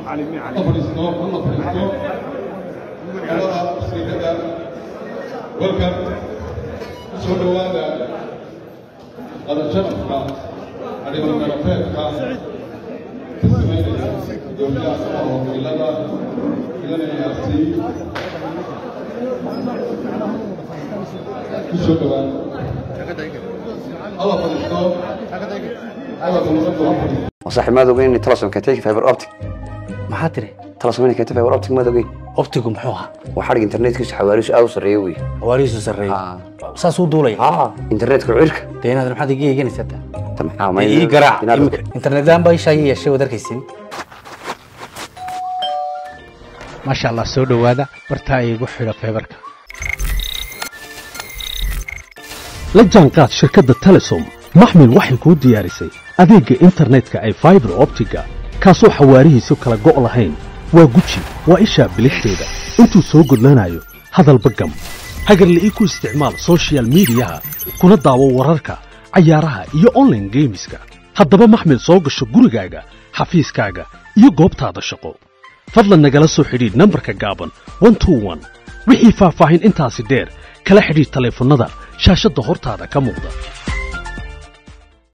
ha fadhiisto halla fadhiisto magaalada wasiirada welkan soo dhowaada qadajanafka adhibangarafeedka ka sameynaya gudoomiyaha samaha wakiilada ilanayaasi ku soo dhowaada halla fadhiisto hadalka nabaddu ha fadhiisto صاحب ما دوغين اني تلصم كتيك فايبر اوبتيك maxaa tiri تلصم اني كتيك فايبر اوبتيك ما دوغين optigu muxuu ahaa وحرق انترنت كيس حواليش او سريوي hawaarihiisu sarreeyey اه saasuu duulaya اه انترنت كعيرك dee inaad maxaad iga eeganaysaa taa تم اه ما ii garaac imika internetaan baa ishaa ii yeeshay waad arkaysin maasha allah soo dhowaada bartaa iigu xidha feebarka la jaanqaad shirkadda telesom maxmil waxay kuu diyaarisay adeegga internetka ay faibar optiga kaasoo xawaarihiisu kala go' lahayn waa guji waa ishaa biligteeda intuu soo gudlanayo hadalba gam hagarla ii ku isticmaal soshiyal miidiyaha kuna daawo wararka cayaaraha iyo onlaine geemiska haddaba maxmil soo gasho gurigaaga xafiiskaaga iyo goobtaada shaqo fadlan nagala soo xidhiidh nambarka gaaban wixii faahfaahin intaasi dheer kala xidhiidh taleefannada shaashadda hortaada ka muuqda